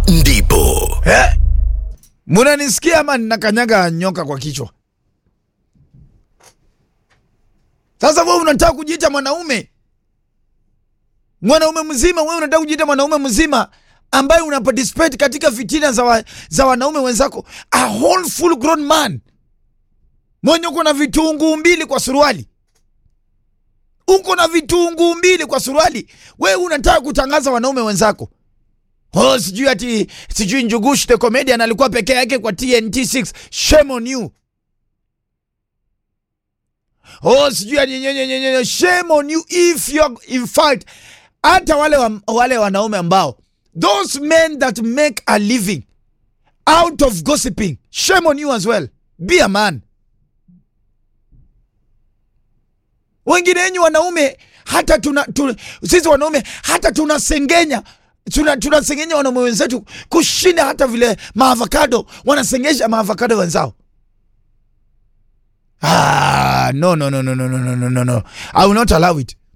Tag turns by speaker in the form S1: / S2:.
S1: ndipo
S2: Eh? Munanisikia ama ninakanyaga nyoka kwa kichwa? Sasa wewe unataka kujiita mwanaume, mwanaume mzima. Wewe unataka kujiita mwanaume mzima ambaye una participate katika fitina za, wa, za wanaume wenzako, a whole full grown man mwenye uko na vitunguu mbili kwa suruali, uko na vitunguu mbili kwa suruali, wewe unataka kutangaza wanaume wenzako Oh, sijui ati sijui Njugush the comedian alikuwa peke yake kwa TNT 6. Shame on you. Oh, sijui ati nyenye nyenye shame on you if you in fact hata wale wa, wale wanaume ambao those men that make a living out of gossiping shame on you as well. Be a man. Wengine wenyu wanaume hata tuna, tuna sisi wanaume hata tunasengenya tuna tunasengenya wanaume wenzetu kushinda hata vile maavocado wanasengesha maavocado wenzao. Ah, no, no, no, no, no, no, no, no, no, no. I will not allow it.